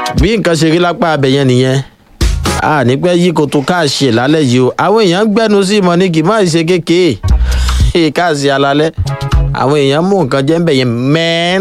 bí nǹkan ṣe rí lápá abẹ yẹn nìyẹn a ní pẹ́ yí koto káàṣì lálẹ́ yìí o àwọn èèyàn ń gbẹ́nu sí ìmọ̀ ní kì í má ṣe kékeré káàṣì alalẹ́ àwọn èèyàn mú nǹkan jẹ́ ń bẹ̀ yẹn mẹ́ẹ́n.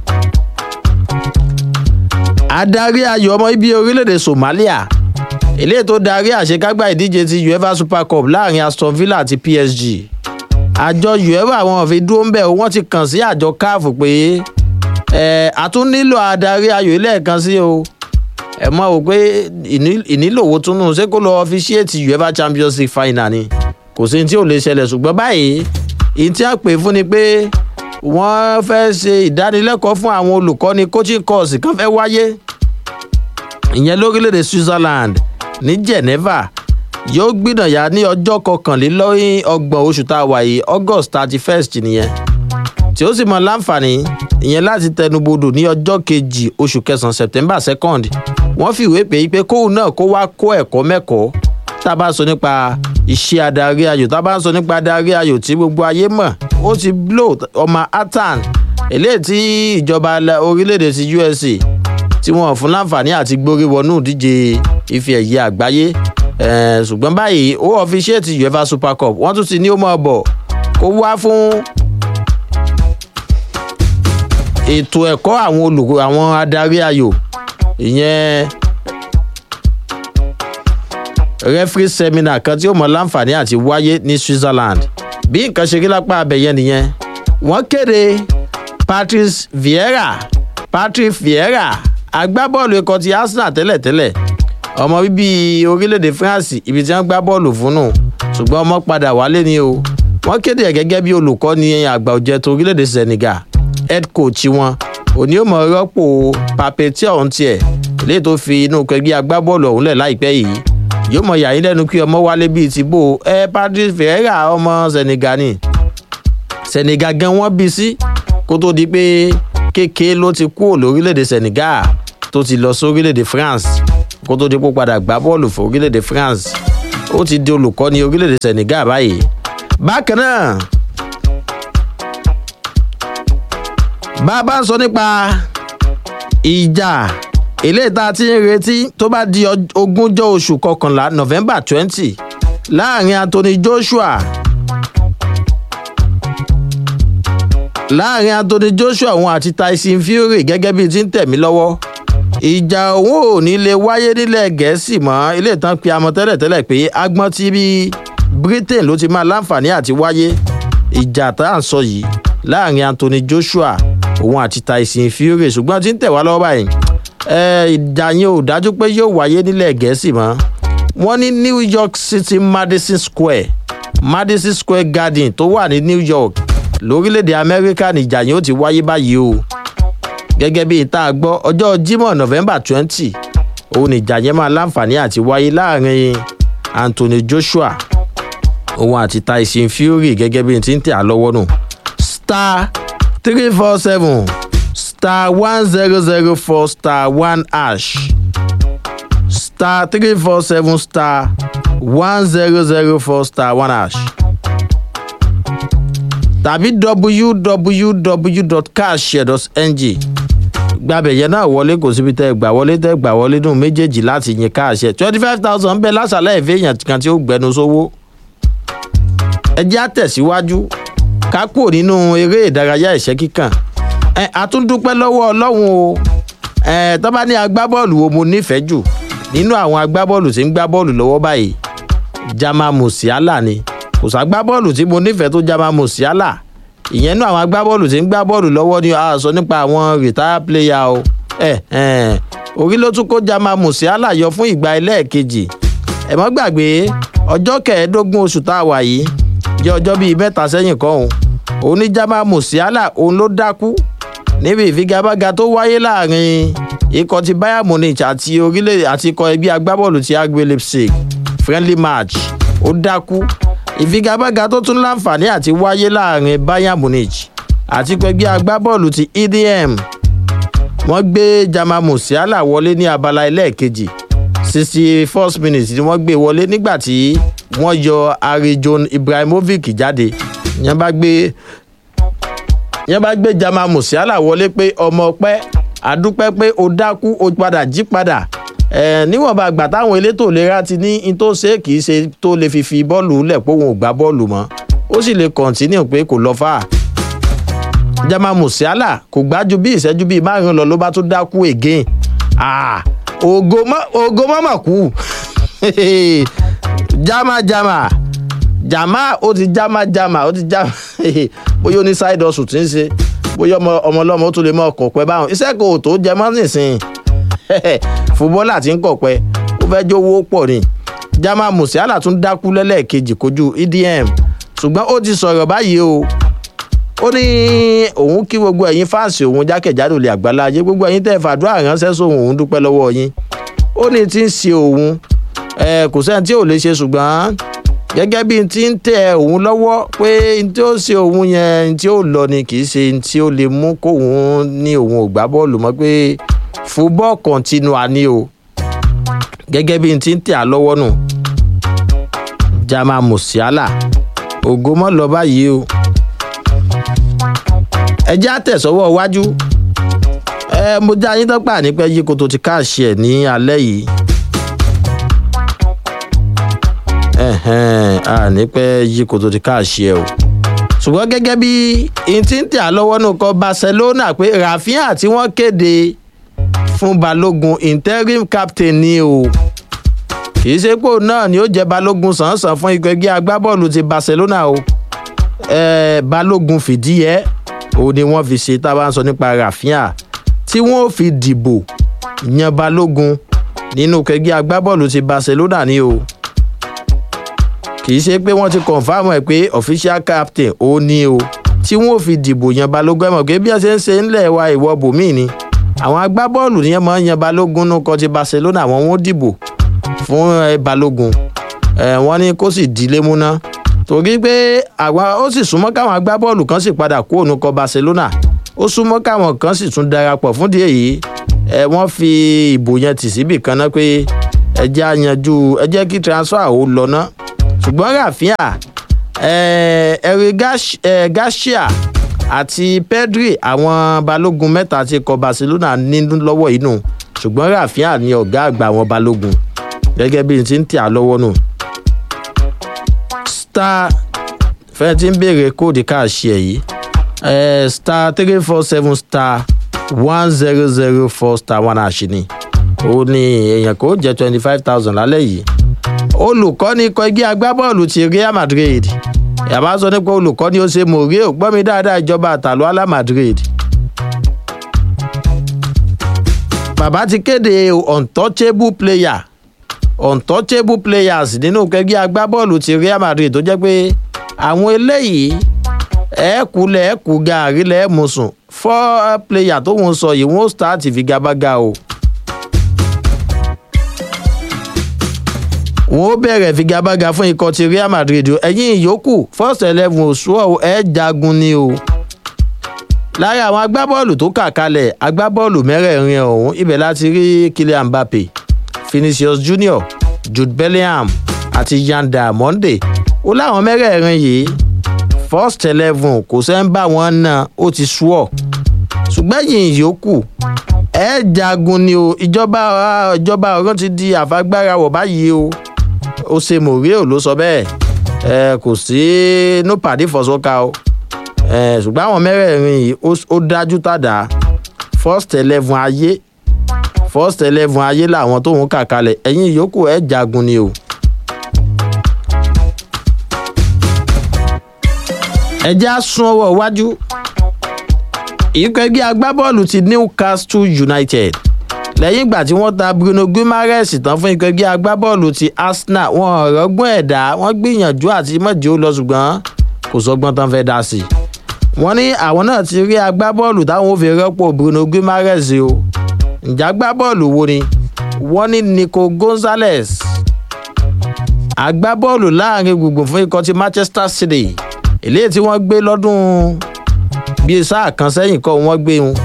adarí ayò ọmọ ibi orílẹ̀-èdè somalia eléyìí tó darí àṣekágbá ìdíje ti uefa super cup láàrin aston villa àti psg àjọ uefa àwọn òfin dúró ń bẹ̀ wọ́n ti kàn sí àjọ caf pé ẹ̀ a tún nílò adarí ayò lẹ́ẹ̀kan sí o ẹ mọ̀ wò pé ìnílòwò túnú ṣé kó lọ ọfíṣíètì uefa champions league final ni kò sí tí ò lè ṣẹlẹ̀ ṣùgbọ́n báyìí ìyí tí a pè fún ni pé wọ́n fẹ́ ṣe ìdánilẹ́kọ̀ọ́ fún àwọn olùkọ́ni coaching course kan fẹ́ wáyé ìyẹn lórílẹ̀‐èdè switzerland ní geneva yóò gbìnàyà ní ọjọ́ kọkànlélọ́yìn ọgbọ̀n oṣù tá a wà yìí august thirty first nìyẹn tí ó sì mọ láǹfààní ìyẹn láti tẹnubodò ní ọjọ́ kejì oṣù kẹsàn-án september second wọ́n fìwé pé pé kóun náà kó wá kó ẹ̀kọ́ mẹ́kọ̀ọ́ tá a bá sọ nípa iṣẹ́ adarí ayò tá a bá sọ nípa adarí ayò tí gbogbo ayé mọ̀ ó ti blow ọmọ atan eléyìí tí ìjọba orílẹ̀-èdè ti usa tí wọ́n fún láǹfààní àti gbórí wọnú ìdíje ife ẹ̀yẹ àgbáyé ṣùgbọ́n báyìí ó ọfiṣẹ́ẹ̀tì uefa super cup wọ́n tún ti ní ó mọ̀ bọ̀ kó wá fún ètò ẹ̀kọ́ àwọn olùkọ́ àwọn adarí ayò ìyẹn referee seminar kan tí ó mọ láǹfààní àti wáyé ní switzerland bí nǹkan ṣe rí lápá abẹ̀yẹ nìyẹn wọ́n kéde patrice vieira patrick vieira agbábọ́ọ̀lù ikọ̀ ti arsenal tẹ́lẹ̀tẹ́lẹ̀ ọmọ bíbí orílẹ̀-èdè france ibi tí wọ́n gbá bọ́ọ̀lù fún nù ṣùgbọ́n ọmọ padà wálé ni o wọ́n kéde ẹ̀ gẹ́gẹ́ bí olùkọ́ni àgbà òjẹ́ tó orílẹ̀-èdè senegal head coach wọn òní ò mọ rọ́pò papetia ọ̀hún tiẹ̀ léyìí tó fi inú kẹgbẹ́ agbábọ́ọ̀lù ọ̀hún lẹ̀ láìpẹ́ yìí yóò mọ yàyín lẹ́nu kí ọmọ wálé bíi ti bò ẹ patrice ferreira ọmọ senegal ni senegal gan wọ́n bí sí kó tó di pé kéke ló ti kúrò lórílẹ̀‐èdè senegal tó ti lọ sórílẹ̀‐èdè france kó tó di pé ó padà gbá bọ́ọ̀lù fún orílẹ̀‐èdè france ó ti di olùkọ́ni orílẹ̀‐èdè senegal báyìí bákan náà bá a bá ń sọ nípa ìjà eléyìí tá a ti ń retí tó bá di ogúnjọ́ oṣù kọkànlá november twenty láàrin anthony joshua láàrin anthony joshua òun àti tyson fury gẹ́gẹ́ bíi ti ń tẹ̀mí lọ́wọ́ ìjà òun ò ní lè wáyé nílẹ̀ gẹ̀ẹ́sì mọ́ ilé ìtàn pe amọ̀ tẹ́lẹ̀tẹ́lẹ̀ pé agbọ́n tí bí britain ló ti máa láǹfààní àti wáyé ìjà tá à ń sọ yìí láàrin anthony joshua òun àti tyson fury ṣùgbọ́n tí ń tẹ̀ wá lọ́wọ́ báyìí ìjà yẹn ò dájú pé yóò wáyé nílẹ̀ gẹ̀ẹ́sì mọ́ wọ́n ní new york city madison square madison square garden tó wà ní new york lórílẹ̀‐èdè amẹ́ríkà nìjà yẹn ó ti wáyé báyìí o gẹ́gẹ́ bí ìta gbọ́ ọjọ́ jimoh november twenty òun nìjà yẹn máa láǹfààní àti wáyé láàrin anthony joshua òun àti tyson fury gẹ́gẹ́ bí ti ń tẹ̀ á lọ́wọ́ nù star three four seven star one zero zero four star one hash star three four seven star one zero zero four star one hash tàbí www.cashshare.ng gbàbẹ̀ yẹn náà wọlé kò síbi tẹ́ gbà wọlé tẹ́ gbà wọlé nù méjèèjì láti yin káàṣẹ twenty five thousand bẹ́ẹ̀ lásàlẹ̀ ìfẹ́ èèyàn kan tí ó gbẹnu sówó ẹ jẹ́ àtẹ̀síwájú ká kúrò nínú eré ìdárayá ìṣẹ́ kíkàn ẹ àtúndúpẹ́ lọ́wọ́ ọlọ́run o ẹ tó bá ní agbábọ́ọ̀lù wo mo nífẹ̀ẹ́ jù nínú àwọn agbábọ́ọ̀lù tí ń gbá bọ́ọ̀lù lọ́wọ́ báyìí jama musiala ni kò ságbábọ́ọ̀lù tí mo nífẹ̀ẹ́ tó jama musiala ìyẹn nú àwọn agbábọ́ọ̀lù tí ń gbá bọ́ọ̀lù lọ́wọ́ ni a sọ nípa àwọn retire player o ẹ ẹ orí ló tún kó jama musiala yọ fún ìgbà ẹlẹ́ẹ̀kejì ẹ mọ́ gbàgbé ọjọ́ kẹẹ̀ẹ́dógún oṣù tá a wà yìí jẹ́ ọjọ́ bíi mẹ́ta sẹ́yìn kan òun òun ní jama musiala òun ló dákú níbi ìfigagbága tó wáyé láàrin ikọ̀ ti bayern munich àti orílẹ̀ àti ikọ̀ ẹgbẹ́ agbábọ́ọ̀lù ti agbe leipzig friendly match ó dákú ìfigagbága tó tún láǹfààní àti wáyé láàrin bayern munich àti ikọ̀ ẹgbẹ́ agbábọ́ọ̀lù ti edm wọ́n gbé jama musiala wọlé ní abala ẹlẹ́ẹ̀kejì sixty first minute ni wọ́n gbé wọlé nígbà tí wọ́n yọ arijon ibrahimovic jáde yẹn bá gbé yẹn bá gbé jama musiala wọlé pé ọmọ ọpẹ àdúpẹ́ pé o dákú o padà jí padà ẹ níwọ̀nba àgbà táwọn elétò ìlera ti ní in tó ṣe kì í ṣe tó lè fi fi bọ́ọ̀lù lẹ̀ pé òun ò gbá bọ́ọ̀lù mọ́ ó sì lè kọ̀ǹtínú pé kò lọ fà á jama musiala kò gbájú bí ìṣẹ́jú bíi márùn-ún lọ ló bá tún dákú again ah ògo mọ́mọ́ kú jama jama jama ó ti jama jama ó ti jama bóyá ó ní side hustle tí ń ṣe bóyá ọmọ ọlọ́mọ ó tún lè mọ ọkọ̀ pẹ́ báwọn iṣẹ́ kò tó jẹ mọ́ nísìnyí fúbọ́là tí ń kọ̀ pẹ́ ó fẹ́ jó owó pọ̀ ni jama musiala tún dákú lẹ́lẹ́ẹ̀kejì kojú edm ṣùgbọ́n ó ti sọ̀rọ̀ báyìí o ó ní òun kí gbogbo ẹ̀yin fáǹsì òun jákèjádò lè àgbáláyé gbogbo ẹ̀yin tẹ́ fàdúrà ránṣẹ́ sóhun òun dúpẹ́ lọ́wọ́ yín ó ní tí ń ṣe òun kò sẹ́ni tí ò lè ṣe ṣùgbọ́n gẹ́gẹ́ bí n ti ń tẹ òun lọ́wọ́ pé n tí ó ṣe òun yẹn n tí ó lọ ni kì í ṣe n tí ó lè mú kóun ní òun ò gbá bọ́ọ̀lù mọ́ pé football continua ni o gẹ́gẹ́ bí n ti ń tẹ à lọ́wọ́ nù jama musiala ògo mọ́ lọ báyìí o ẹ jẹ́ àtẹ̀sọ́wọ́ iwájú ẹ mo já yín tọ́pà ní pẹ́ yí koto ti káàṣì ẹ̀ ní alẹ́ yìí a ní pẹ́ yí koto ti káàṣì ẹ̀ o ṣùgbọ́n gẹ́gẹ́ bí n ti ń tẹ̀ á lọ́wọ́ nù kọ́ barcelona pé rafinha tí wọ́n kéde fún balógun interim captain ni o kì í ṣe pé òun náà ni ó jẹ́ balógun sàn-án fún ikọ̀ ẹgbẹ́ agbábọ́ọ̀lù ti barcelona o eh, balógun fìdíyẹ òun ni wọ́n fi ṣe tá a bá ń sọ nípa rafinha tí wọ́n fi dìbò yan balógun nínú kẹgbẹ́ agbábọ́ọ̀lù ti barcelona ni o kì í ṣe pé wọ́n ti kọ̀nfàmù ẹ̀ pé official captain ó ní o tí wọ́n fi dìbò yan balógun ẹ̀ mọ̀ pé bí wọ́n ṣe ń ṣe ńlẹ̀ wa ìwọ bòmíì ni àwọn agbábọ́ọ̀lù yẹn máa ń yan balógun nínú kọ́ ti barcelona àwọn wọn ó dìbò fún ẹ balógun ẹ wọ́n ní kó sì di lémúná torí pé àwọn ó sì súnmọ́ káwọn agbábọ́ọ̀lù kan sì padà kó òun kọ barcelona ó súnmọ́ káwọn kan sì tún darapọ̀ fún díẹ̀ yìí ẹ wọ́n fi ìbò yẹn tì síbì kan náà pé ẹ jẹ́ àyànjú ẹ jẹ́ kí transfer ó lọ ná ṣùgbọ́n rafinha ẹ̀rí garcia àti pedri àwọn balógun mẹ́ta ti kọ barcelona nínú lọ́wọ́ inú ṣùgbọ́n rafinha ni ọ̀gá àgbà àwọn balógun gẹ́gẹ́ bí n ti ń tẹ̀ á lọ́wọ́ nù. star fẹ́ẹ́ tí ń béèrè kóòdù káàṣì ẹ̀ yìí star three four seven star one zero zero four star one àṣì ni ó ní èèyàn kò jẹ́ twenty five thousand lálẹ́ yìí olùkọ́ni ikọ̀ ẹgbẹ́ agbábọ́ọ̀lù ti real madrid yàrá sọ nípa olùkọ́ni ó ṣe mòré ò gbọ́ mi dáadáa ìjọba àtàlù alá madrid. bàbá ti kéde untouchable player untouchable players nínú kẹgbẹ́ agbábọ́ọ̀lù ti real madrid tó jẹ́ pé àwọn eléyìí ẹ̀ẹ́kulẹ̀ ẹ̀ẹ́kù gaàrí lẹ́ẹ̀mùsùn fọ́ player tó ń sọ yìí wọ́n start figabaga o. wọ́n ó bẹ̀rẹ̀ figabaga fún ikọ̀ ti real madrid ẹ̀yìn ìyókù first eleven oṣù ẹ̀ jagun ni o. lára àwọn agbábọ́ọ̀lù tó kà kalẹ̀ agbábọ́ọ̀lù mẹ́rẹ̀ẹ̀rin ọ̀hún ibẹ̀ láti rí kylian mbappe vinicius junior jude bellingham àti yan diamonde ó láwọn mẹ́rẹ̀ẹ̀rin yìí first eleven kò sẹ́ ń bá wọn náà ó ti sú ọ̀ ṣùgbọ́n yìí yòókù ẹ jagun ni o ìjọba ìjọba ọ̀rọ̀ ti di àfagbára wọ̀ báyìí o ó ṣe mòríò ló sọ bẹ́ẹ̀ ẹ kò sí no pàdé fọ̀sọ́ka o ẹ ṣùgbọ́n àwọn mẹ́rẹ̀ẹ̀rin yìí ó dájú tàdá first eleven ayé first eleven ayé làwọn tóun kà kalẹ̀ ẹ̀yìn yòókù ẹ jagun ni o. ẹ já sún ọwọ́ iwájú ikọ̀ ẹgbẹ́ agbábọ́ọ̀lù ti newcastle united lẹ́yìn ìgbà tí wọ́n ta bruno guimaraes tán fún ikọ̀ ẹgbẹ́ agbábọ́ọ̀lù ti arsenal wọn rọ́gbọ́n ẹ̀dá wọ́n gbìyànjú àti mọ̀jì ó lọ ṣùgbọ́n kò sọgbọ́n tán fẹ́ dá sí i wọ́n ní àwọn náà ti rí agbábọ́ọ̀lù táwọn ò fi rọ́pò bruno guimaraes o ǹjẹ́ agbábọ́ọ̀lù wo ni wọ́n ní nico gonzalez agbábọ́ọ̀lù láàrin gbùngbùn fún ikọ̀ ti manchester city eléyìí tí wọ́n gbé lọ́dún bíi sáà kan sẹ́yìn kọ́ wọ́n gbé wọn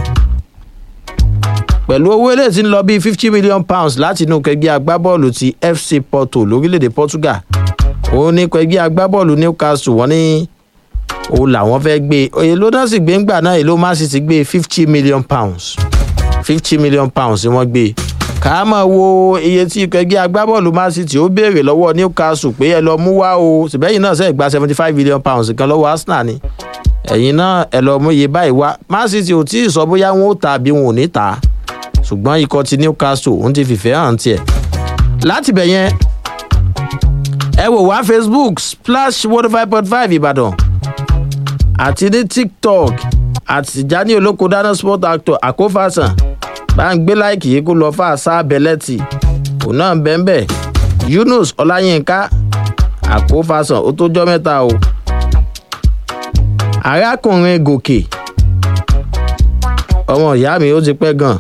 pẹ̀lú owó eléyìí tí ń lọ bíi fifty million pounds láti inú kẹgbẹ́ agbábọ́ọ̀lù ti fc porto lórílẹ̀‐èdè portugal òun ní kẹgbẹ́ agbábọ́ọ̀lù newcastle wọ́n ní òun làwọn fẹ́ gbé èló náà sì gbé ńgbà náà èló má sì ti gbé fifty million pounds fifty million pounds ni wọ́n gbé ká máa wo iye tí ikọ̀ ẹgbẹ́ agbábọ́ọ̀lù man city ó béèrè lọ́wọ́ newcastle pé ẹ lọ mú wá o ṣùgbẹ́yìn náà sẹ́ẹ̀ gba seventy five million pounds kan lọ́wọ́ arsenal ni ẹ̀yin náà ẹ lọ mú iye báyìí wá man city ò tí ì sọ bóyá wọn ó ta àbí wọn ò ní ta ṣùgbọ́n ikọ̀ ti newcastle òun ti fìfẹ́ hàn tiẹ̀ láti bẹ̀ yẹn ẹ wò wá facebook splash one five point five ìbàdàn àti ní tiktok àtìjáni olóko dáná sport actor àkófàsàn bá ń gbé láìkì yìí kó lọ fà sá bẹ́lẹ́tì òun náà bẹ́ẹ̀ yunus ọláyínká àkófàsàn ó tó jọ́ mẹ́ta o arákùnrin gòkè ọmọ ìyá mi ó ti pẹ́ gan.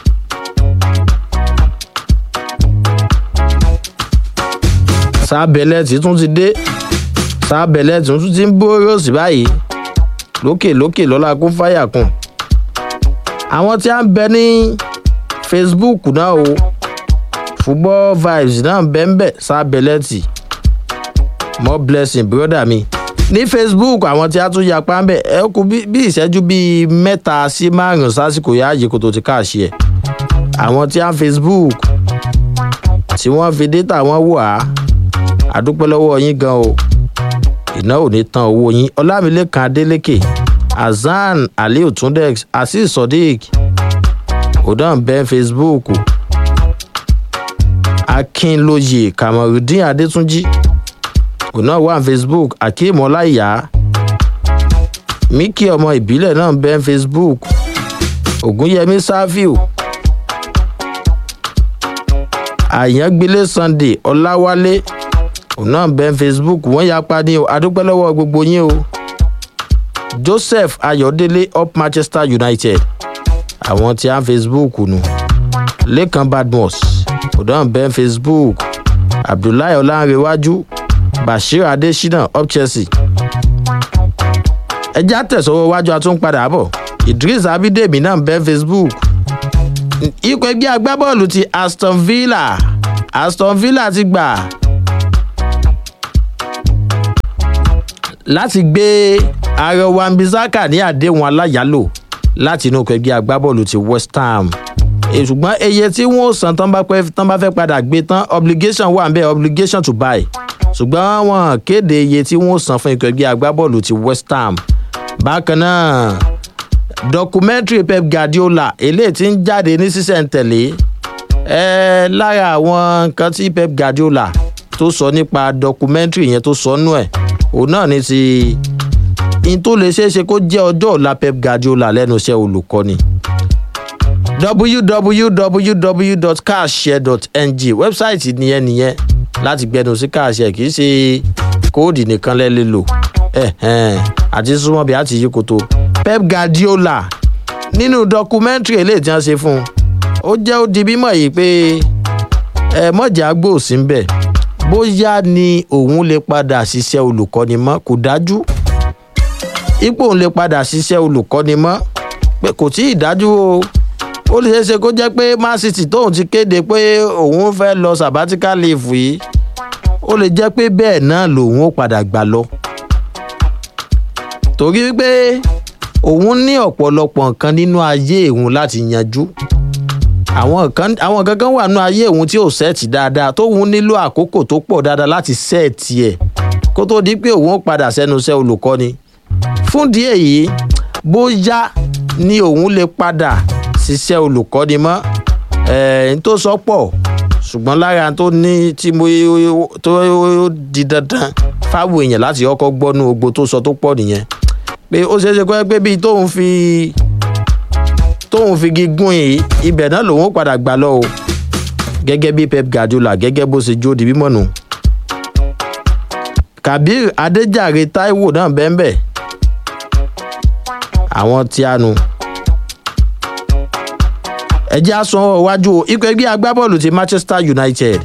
sábẹ́lẹ́tì tún ti dé sábẹ́lẹ́tì tún ti ń bóró sí báyìí lókè lókè lọ́la kún fáyà kùn àwọn tí a ń bẹ ní facebook náà o football vibes náà ń bẹ ń bẹ sábẹ́lẹ́tì more blessing brother mi ní facebook àwọn tí a tún yapa ń bẹ ẹ kú bí ìṣẹ́jú bíi mẹ́ta sí márùn-ún sásìkò yáàyè kó tó ti káàṣì ẹ̀ àwọn tí a ń facebook tí wọ́n fi data wọn wà á àdúpẹ́ lọ́wọ́ yín gan o iná ò ní tan owó yín ọlámilẹ́kan adélèké hasan aliu tundex azeez sodiq odan ben facebook akínlóye kamarudin adétúnjì ọ̀nà wà facebook akeem ọláìyá miki ọmọ ìbílẹ̀ náà ben facebook ògúnyẹmí sáfíù àyàngbélé sunday ọláwálé òun náà bẹ́ẹ̀ facebook wọ́n yapa ní o adúpẹ́ lọ́wọ́ gbogbo yín o joseph ayọ̀délé up manchester united àwọn tí a ń facebook nù lẹ́kan badmus òun náà bẹ́ẹ̀ facebook abdullahi ọlánrewájú bashir adesina up chelsea ẹjẹ́ àtẹ̀sọ́wọ́ wájú àtúnpadà bọ̀ idris abidemi náà bẹ́ẹ̀ facebook ikọ̀ ẹgbẹ́ agbábọ́ọ̀lù ti aston villa aston villa ti gbà láti gbé ààrẹ wambisaka ní àdéhùn aláyàlò láti inú ikọ̀ ẹgbẹ́ agbábọ́ọ̀lù ti west ham ṣùgbọ́n eye tí wọ́n san tán bá fẹ́ padà gbé tán obligation wà nbẹ obligation to buy ṣùgbọ́n wọn kéde iye tí wọ́n san fún ikọ̀ ẹgbẹ́ agbábọ́ọ̀lù ti west ham bákan náà documentary pep guardiola eléyìí ti ń jáde ní sísẹ̀ntẹ̀lé ẹ lára àwọn nǹkan tí pep guardiola tó sọ nípa documentary yẹn tó sọ nú ẹ̀ òun náà ní ti in tó lè ṣeé ṣe kó jẹ́ ọjọ́ ọ̀la pep guardiola lẹ́nu iṣẹ́ olùkọ́ni www.cashshare.ng wẹ́bsáìtì nìyẹn nìyẹn láti gbẹnu sí káàṣẹ kì í ṣe kóòdì nìkan lẹ́lẹ́ lò àti súnmọ́ bí a ti yí koto pep guardiola nínú dọkumẹ́ntìrì eléyìí tí wọ́n ṣe fún un ó jẹ́ ó di bímọ yìí pé ẹ mọ̀jà gbòòsí ń bẹ̀ bóyá ni òun lè padà ṣiṣẹ́ olùkọ́ni mọ́ kò dájú ipò òun lè padà ṣiṣẹ́ olùkọ́ni mọ́ pé kò tí ì dájú o ó lè ṣeéṣe kó jẹ́ pé man city tóun ti kéde pé òun fẹ́ lọ sabbatical leave yìí ó lè jẹ́ pé bẹ́ẹ̀ náà lòun ó padà gbà lọ torí pé òun ní ọ̀pọ̀lọpọ̀ nǹkan nínú ayé òun láti yanjú àwọn kan àwọn kankan wà nínú ayé òun tí ò sẹ́ẹ̀tì dáadáa tóun nílò àkókò tó pọ̀ dáadáa láti sẹ́ẹ̀tì ẹ̀ kó tó di pé òun ó padà sẹ́nu iṣẹ́ olùkọ́ni fún díẹ̀ yìí bóyá ni òun lè padà ṣiṣẹ́ olùkọ́ni mọ́ ẹ̀ẹ́n tó sọ pọ̀ ṣùgbọ́n lára tó ní tí mo tó di dandan fáwọn èèyàn láti ọkọ̀ gbọ́nú ogbo tó sọ tó pọ̀ nìyẹn pé ó ṣeé ṣe kọ́ pé bíi tóun fi tóun fi gígùn yìí ibẹ̀ náà lòun ó padà gbà lọ o gẹ́gẹ́ bí pep guardiola gẹ́gẹ́ bó ṣe jó di bímọ nù. kabir adéjàre taiwo náà bẹ́ẹ̀ àwọn tí a nu. ẹjẹ́ aṣọ iwájú ikọ̀ ẹgbẹ́ agbábọ́ọ̀lù ti manchester united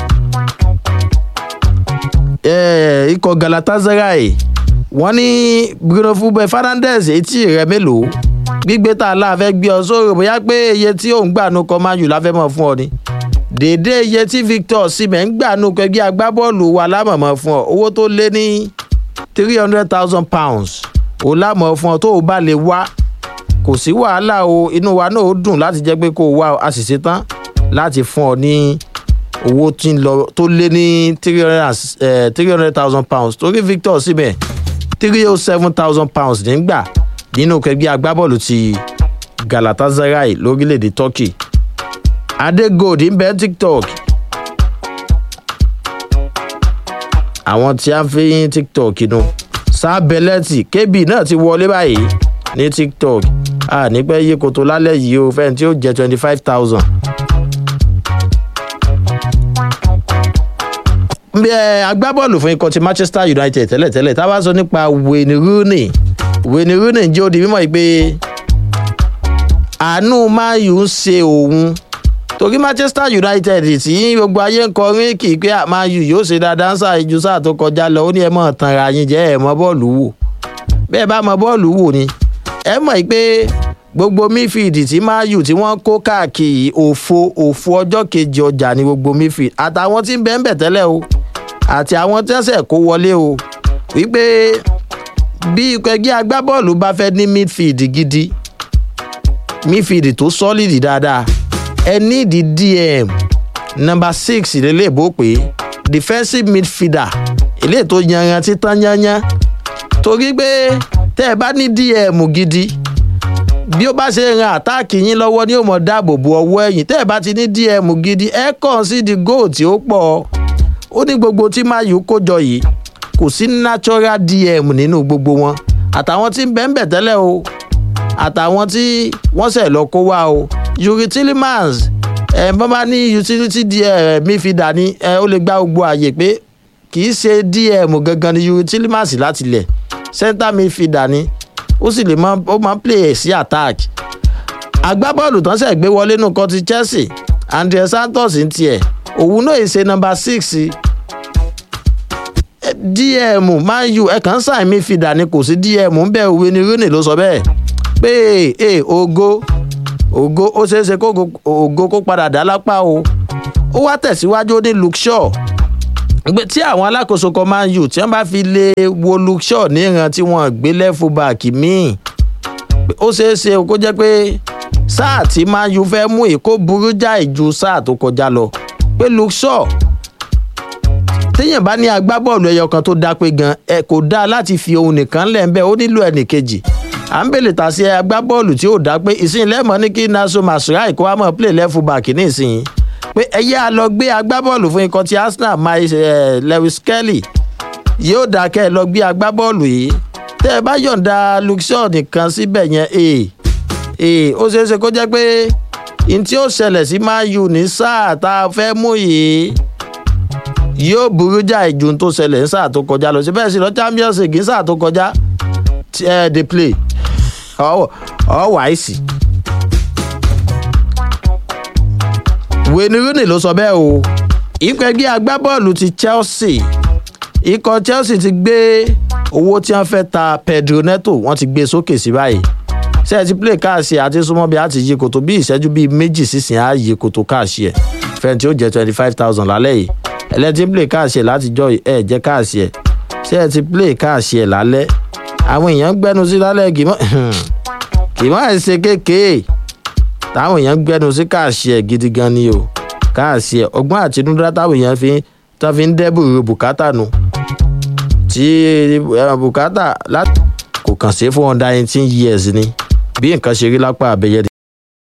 ikọ̀ galatasaray wọ́n ní bruno fúnbẹ́ fernandez etí rẹ̀ mélòó gbígbé tá a lá fẹ́ gbé ọ sórí bóyá pé iye tí òun gbà nù kọ́ máa yù láfẹ́ mọ̀ fún ọ ni dèédé iye tí victor simẹ̀ ń gbà nù kẹgbẹ́ agbábọ́ọ̀lù wa lámọ̀mọ́ fún ọ owó tó lé ní three hundred thousand pounds ò lámọ̀ fún ọ tó o bá lè wá kó kò sí wàhálà o inú wa náà ó dùn láti jẹ́ pé kó o wá a sì ṣetán láti fún ọ ní owó tí ń lọ tó lé ní three hundred thousand pounds torí victor síbẹ̀ three oh seven thousand pounds nígbà nínú kẹgbẹ́ agbábọ́ọ̀lù ti galatasaray lórílẹ̀‐èdè turkey adegold ń bẹ tiktok àwọn tí a fi yín tiktok nu sábẹ́lẹ́tì kébì náà ti wọlé báyìí ní tiktok a nípẹ́ yí koto lálẹ́ yìí o fẹ́ni tí ó jẹ́ twenty five thousand. bí ẹ agbábọ́ọ̀lù fún ikọ̀ ti manchester united tẹ́lẹ̀tẹ́lẹ̀ tá a bá sọ nípa wayne rooney wayne rooney jẹ́ odi mímọ́ yìí pé àánú mayu ń ṣe òun torí manchester united tí gbogbo ayé ń kọrin kì í pé mayu yóò ṣe dáadáa ń ṣàìjú sáà tó kọjá lọ ó ní ẹ mọ̀ tanra yín jẹ́ ẹ mọ bọ́ọ̀lù wò bẹ́ẹ̀ bá mọ bọ́ọ̀lù wò ni ẹ mọ̀ pé gbogbo midfield tí mayu tí wọ́n kó káàkiri òfo òfo ọjọ́ kejì ọjà ní gbogbo midfield àtàwọn tí ń bẹ́ẹ̀ ń bẹ̀ tẹ́lẹ̀ o àti àwọn tẹ́sẹ̀ kó wọlé o wípé bí ikọ̀ ẹgbẹ́ agbábọ́ọ̀lù bá fẹ́ ní midfield gidi midfield tó solid dáadáa ẹ ní ìdí dm number six lélẹ́bó pé defensive midfielder eléyìí tó yanran títán yányán torí pé tẹ́ ẹ bá ní dm gidi bí ó bá ṣe ran àtáàkì yín lọ́wọ́ ni ó mọ̀ dáàbò bo ọwọ́ ẹ̀yìn tẹ́ ẹ bá ti ní dm gidi ẹ kàn sí di goal tí ó pọ̀ ó ní gbogbo tí mayu kó jọ yìí kò sí natural dm nínú gbogbo wọn àtàwọn tí ń bẹ́ ń bẹ̀ tẹ́lẹ̀ o àtàwọn tí wọ́n sẹ̀ lọ kó wá o yuri tillemans ẹ bọ́n bá ní utility dm mi fi dà ní ẹ ó lè gba gbogbo àyè pé kì í ṣe dm gangan ni yuri tillemans láti lẹ̀ center mi fi dà ní ó sì lè máa ó máa play sí attack agbábọ́ọ̀lù tán sẹ̀ gbé wọlé nù kan ti chelsea andre santos ń tiẹ̀ òun náà ṣe nọmba six dm man u ẹ kàn ń sàn mí fìdá ni kò sí dm ń bẹ òwe ni rooney ló sọ bẹ́ẹ̀ pé ee ogo ogo ó ṣeé ṣe kó ogo kó padà dá lápá o ó wá tẹ̀síwájú ní luke shaw tí àwọn alákòóso kan man u tí wọ́n bá fi lè wo luke shaw níran tí wọ́n gbé lẹ́fù báàkì míì ó ṣeé ṣe kó jẹ́ pé sáà tí man u fẹ́ mú èkó burú jáì ju sáà tó kọjá lọ pé luke shaw téèyàn bá ní agbábọ́ọ̀lù ẹyọ kan tó dá pé gan ẹ kò dáa láti fi ohun nìkan lẹ̀ ń bẹ́ ó nílò ẹnì kejì à ń bèlè tà sí agbábọ́ọ̀lù tí ò dá pé ìsìn lẹ́mọ̀ ní kí naso masurai kó wá mọ̀ play lẹ́fù bàkì ní ìsìn pé ẹyẹ a lọ gbé agbábọ́ọ̀lù fún ikọ̀ ti arsenal miles lewis kelly yóò dá kẹ́ ẹ lọ gbé agbábọ́ọ̀lù yìí tẹ́ ẹ bá yọ̀ǹda luke shaw nìkan síbẹ̀ yẹn ee ee ó ṣeé ṣe kó jẹ́ pé n tí ó ṣẹlẹ̀ sí man u ní sáà tá a fẹ́ mú yìí yóò burú jáì ju tó ṣẹlẹ̀ ní sáà tó kọjá lọ sí bẹ́ẹ̀ sí lọ champions league ní sáà tó kọjá ẹ dey play ọ wáìsì. wayne rooney ló sọ bẹ́ẹ̀ o ikọ̀ ẹgbẹ́ agbábọ́ọ̀lù ti chelsea ikọ̀ chelsea ti gbé owó tí wọ́n fẹ́ ta pedro neto wọ́n ti gbé sókè sí báyìí ṣé ẹ ti play káàsì àti súnmọ́ bí a ti yí koto bí ìṣẹ́jú bíi méjì sísìn á yí koto káàsì ẹ̀ fẹ́ntì ó jẹ́ twenty five thousand lálẹ́ yìí ẹlẹ́tí play káàsì ẹ̀ látijọ́ ẹ̀ jẹ́ káàsì ẹ̀ ṣé ẹ ti play káàsì ẹ̀ lálẹ́ àwọn èèyàn gbẹ́nu sí lálẹ́ kì í mọ̀ ẹ̀ ṣe kéèké táwọn èèyàn gbẹ́nu sí káàsì ẹ̀ gidi gan ni o káàsì ẹ̀ ọgbọ́n àtinúdá táwọn èèyàn fi tán fi ń dẹ́bù bùkátà nu tí bùkátà kò kàn sí fún under eighteen years ni bí nǹkan ṣe rí lápá abẹ́yẹ